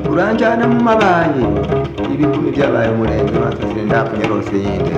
turanjyana mu mabanki ibikumi byabaye umurenge batuzire nta kunyarose yindi